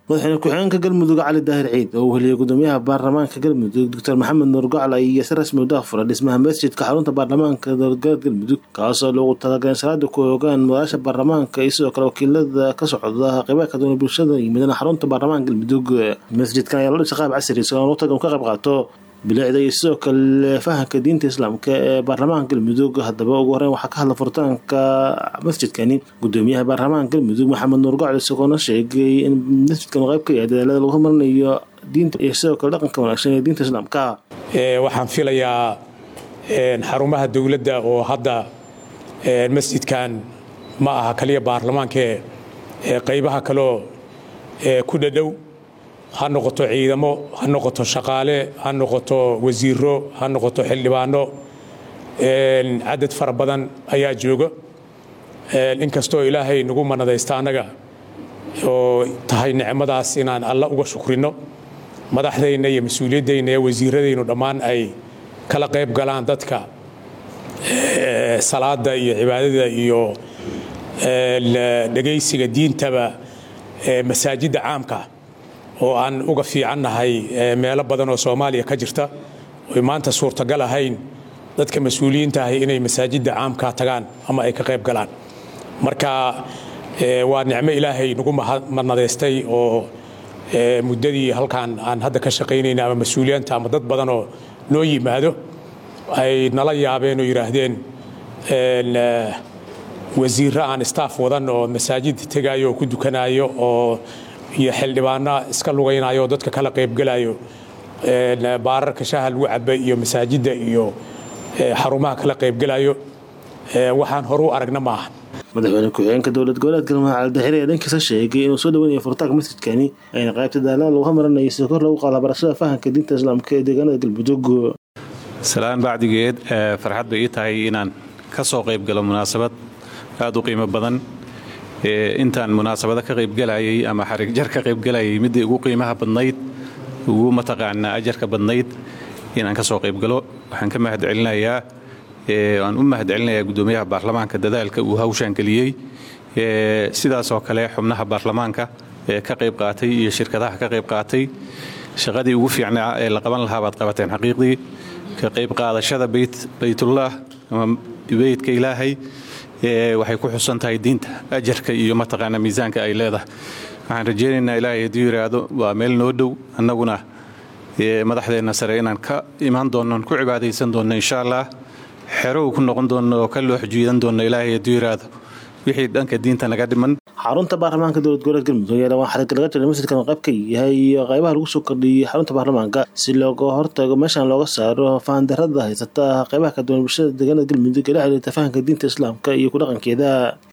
madaxweyne ku-xigeenka galmudug cali daahir ciid oo uu heliyey gudoomiyaha baarlamaanka galmudug doctor maxamed nuur gocal ayaa si rasmi u daahfuray dhismaha masjidka xarunta baarlamaanka dowladgoboleed galmudug kaasoo loogu talagalay in salaada ku ogaan madaasha baarlamaanka iyo sidoo kale wakiilada ka socda qeybaha ka duwan bulshada yimidana xarunta baarlamaanka galmudug masjidkan ayaa loo dhisay qaab casri si aan utagan ka qayb qaato bilicda iyo sidoo kale fahamka diinta islaamka ee baarlamaanka galmudug haddaba ugu horeyn waxaa ka hadla furitaanka masjidkani gudoomiyaha baarlamaanka galmudug maxamed nuur gocol isagoona sheegay in masjidkan uu qayb ka yahay dadaalada lagu horumarinayo diinta iyo sidoo kale dhaqanka wanaagsan ee diinta islaamka waxaan filayaa xarumaha dowladda oo hadda masjidkan ma aha kaliya baarlamaankae qaybaha kaleo ku dhadhow ha noqoto ciidamo ha noqoto shaqaale ha noqoto wasiiro ha noqoto xildhibaano cadad fara badan ayaa jooga inkastoo ilaahay nagu manadaysta annaga oo tahay nicmadaas inaan alla uga shukrino madaxdayna iyo mas-uuliyaddayna iyo wasiiradaynu dhammaan ay kala qayb galaan dadka salaada iyo cibaadada iyo dhegaysiga diintaba masaajidda caamka oo aan uga fiicannahay meelo badan oo soomaaliya ka jirta oy maanta suurtagal ahayn dadka mas-uuliyiinta ahi inay masaajidda caamka tagaan ama ay ka qayb galaan marka waa nicmo ilaahay nagu madnadaystay oo muddadii halkaan aan hadda ka shaqaynayna ama mas-uuliyiinta ama dad badan oo noo yimaado ay nala yaabeen oo yidhaahdeen wasiirro aan staff wadan oo masaajid tegaayo oo ku dukanayo oo iyo xildhibaana iska lugaynayo oo dadka kala qaybgelayo baararka shaha lagu caba iyo masaajidda iyo xarumaha kala qaybgelayo waxaan horu aragna maaha madaxweyne ku-xigeenka dowlad goboleedka galmudug cali daahire ee dhankiisa sheegay inuu soo dhaweynayo furitaanka masjidkani ayna qaybta daalada lagu horumarinayo si kor lagu qaada barashada fahamka diinta islaamka ee deegaanada galmudug salaan bacdigeed farxad bay ii tahay inaan ka soo qayb galo munaasabad aad u qiimo badan intaan munaasabado ka qaybgelayay ama xarigjar ka qaybgelayay midii ugu qiimaha badnayd ugu mataqaanaa ajarka badnayd inaan ka soo qaybgalo waxaan ka mahad celinayaa waan u mahad celinayaa gudoomiyaha baarlamaanka dadaalka uu hawshaan geliyey sidaasoo kale xubnaha baarlamaanka ee ka qayb qaatay iyo shirkadaha ka qayb qaatay shaqadii ugu fiicnaa ee la qaban lahaa baad qabateen xaqiiqdii ka qayb qaadashada baytullah ama beytka ilaahay waxay ku xusan tahay diinta ajarka iyo mataqaana miisaanka ay leedahay waxaan rajaynaynaa ilaahay hadduu yidhaahdo waa meel noo dhow annaguna madaxdeenna sare inaan ka imaan doonno ku cibaadaysan doonno insha allah xerow ku noqon doonno oo ka loo xujiidan doonno ilaahay hadduu yidhaahdo wixii dhanka diinta naga dhiman xarunta baarlamaanka dowlad goboleed galmudug ayaa dhawaan xariga laga jiray masjidkan qayb ka yahay iyo qaybaha lagu soo kordhiyey xarunta baarlamaanka si looga hortago meeshan looga saaro fahandarada haysata qaybaha ka duwan bulshada deegaanada galmudug ee la xiriirta fahamka diinta islaamka iyo ku dhaqankeeda